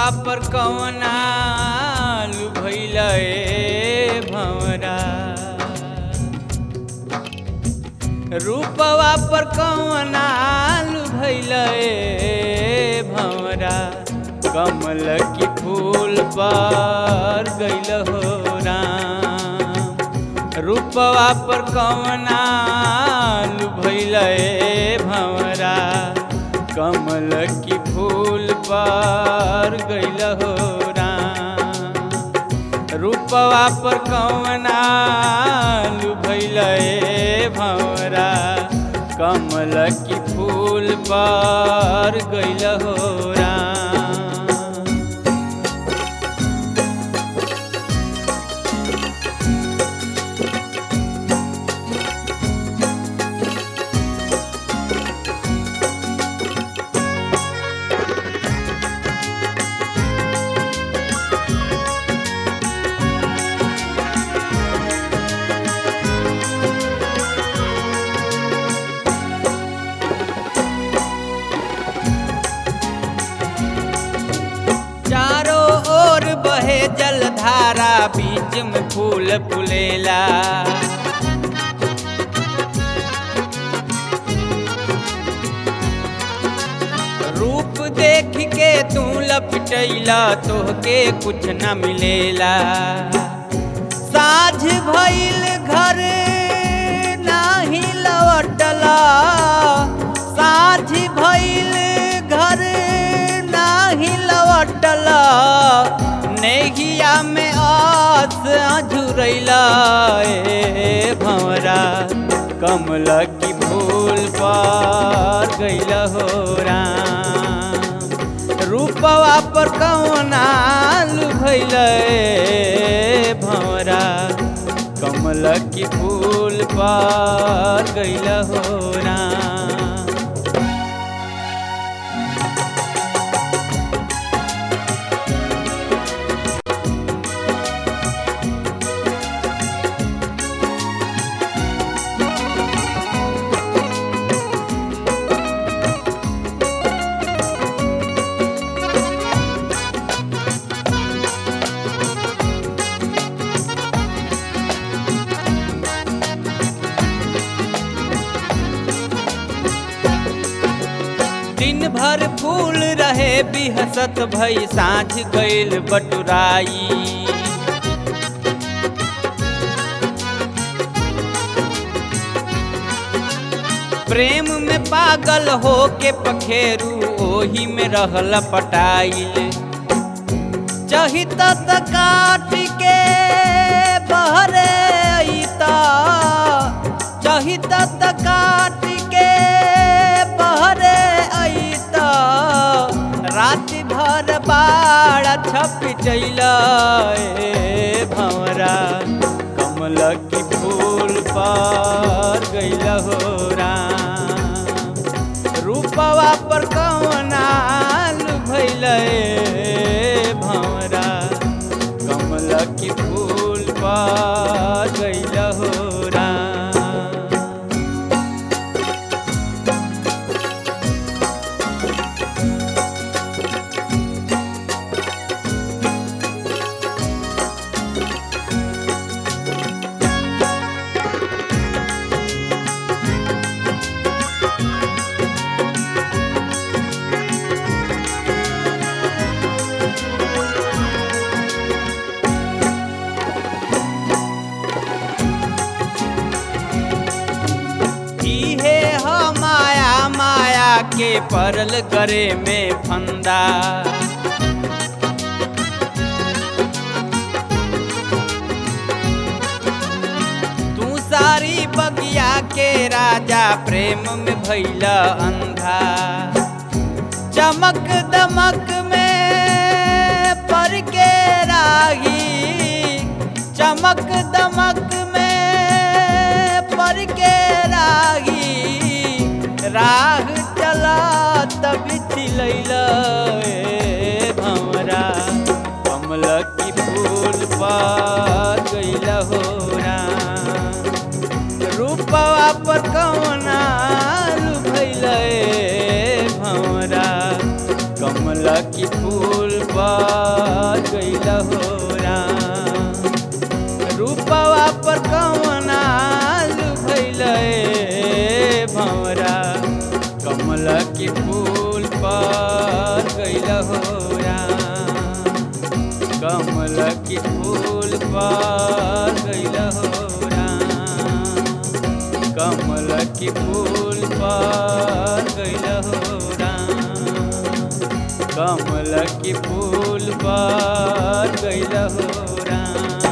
रूपवा पर कवना भैल भंवरा रूपवा पर कवना भैल भंवरा कमल की फूल पर गैल हो राम रूपवा पर कवना भैल भंवरा कमल की फूल पर गैल हो राम रूपवा पर कवना भैल भंवरा कमल की फूल पर गैल हो राम चारों ओर बहे जलधारा बीच में फूल फुलेला रूप देख के तू लपटैला तोहके कुछ न मिलेला साझ भइल घर नाही लौटला साझ भइल घर नाही लौटला नेहिया में आस अझुरैला ए भंवरा कमल की फूल पर गैल हो राम रूपवा पर कौना भैल भंवरा कमल की फूल पर गैल हो राम दिन भर फूल रहे बिहसत भई साँझ गईल बटुराई प्रेम में पागल हो के पखेरू ओही में रहल पटाइल चहित त काट के बहरे अइता चहित त काट के बहरे अइता रात भर बाड़ा छप चैल भंवरा कमल की फूल पर गैल हो राम रूपवा पर कवना भैल भंवरा कमल की फूल पर गैल हो राम इहे ह माया माया के परल करे में फंदा तू सारी बगिया के राजा प्रेम में भैला अंधा चमक दमक में पर के राही चमक दमक में पर के राही राह चला तब चिलैल भंवरा कमल की फूल पर गैल हो राम रूपवा पर कौना भैल भंवरा कमल की फूल पर गइल हो राम रूपवा पर कवना भइल भंवरा कमल की फूल पर गइल हो राम कमल की फूल पर गइल हो राम कमल की फूल पर गइल हो राम कमल की फूल पर गइल हो राम